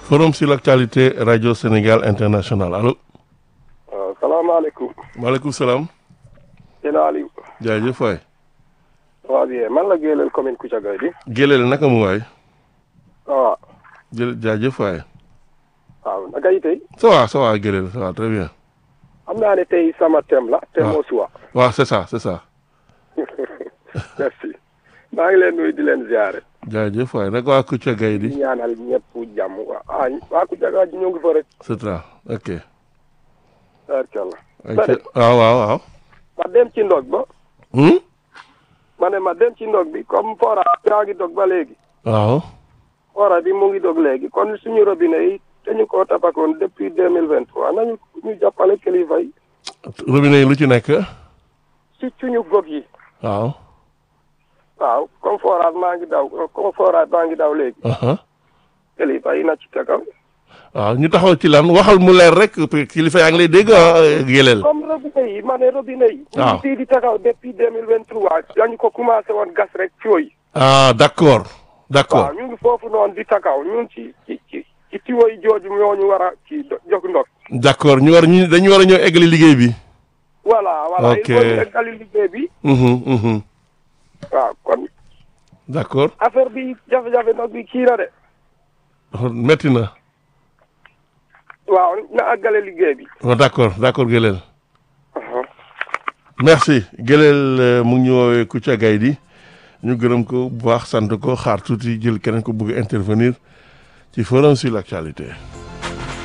forum sur l'actualité radio Sénégal international allo. waaw salaamaaleykum. maaleykum salaam. sëñ Aliou. jaajëf waay. waaw bien man la Gélél commune Koudiaga di. Gélél naka mu waay. waaw. jë jaajëf waay. waaw naka yi tey. ça va ça va Gélél ça va très bien. xam naa ne tey sama thème la. thème au choix. waaw c'est ça c'est ça. merci. maa ngi leen nuyu di leen ziare. jaajëf waay naka waa Koudiaga yi di di. ñaanal ñëpp jàmm waa ah waa Koudiaga ji ñoo ngi fa rek. c'est ça ok. barkalla. ay ca waaw waaw waaw. ma dem ci ndog ba. Hmm? ma ne ma dem ci ndog bi comme fora yaa ngi dog ba léegi. waaw. fora bi mu ngi dog léegi kon suñu robinet yi dañu koo tabakoon depuis deux mille vingt trois nañu ñu jàppale kilifa yi. robinet yi lu ci nekk. si suñu gox yi. waaw. waaw comme forage maa ngi daw comme forage maa ngi daw léegi. aha kilifa yi na ci tegaw. waaw ñu taxaw ci lan waxal mu leer rek kilifa yaa ngi lay dégg ah Gélél. comme robinet yi ma ne robinet yi. waaw ñu fii di tegaw depuis deux mille vingt trois. dañu ko commencé woon gas rek fooy. ah d'accord d'accord waaw ñu ngi foofu noonu di tegaw ñun ci ci ci ci tiwo yi jooju ñoo ñu war a ci jox ndox. d'accord ñu war ñu dañu war a ñëw eggali liggéey bi. voilà voilà Ok. il faut ñu eggali liggéey bi. Mhm, mhm. waaw kon d'accord affaire bi jafe-jafe ndox bi kii na de. metti na. waaw na àggale liggéey bi. Oh, d'accord d'accord Gélél. merci Gélél euh, mu ngi ñu woowee Kouthia Gaye ñu gërëm ko bu baax sant ko xaar tuuti jël keneen ko bëgg a intervenir ci forum sur l'actualité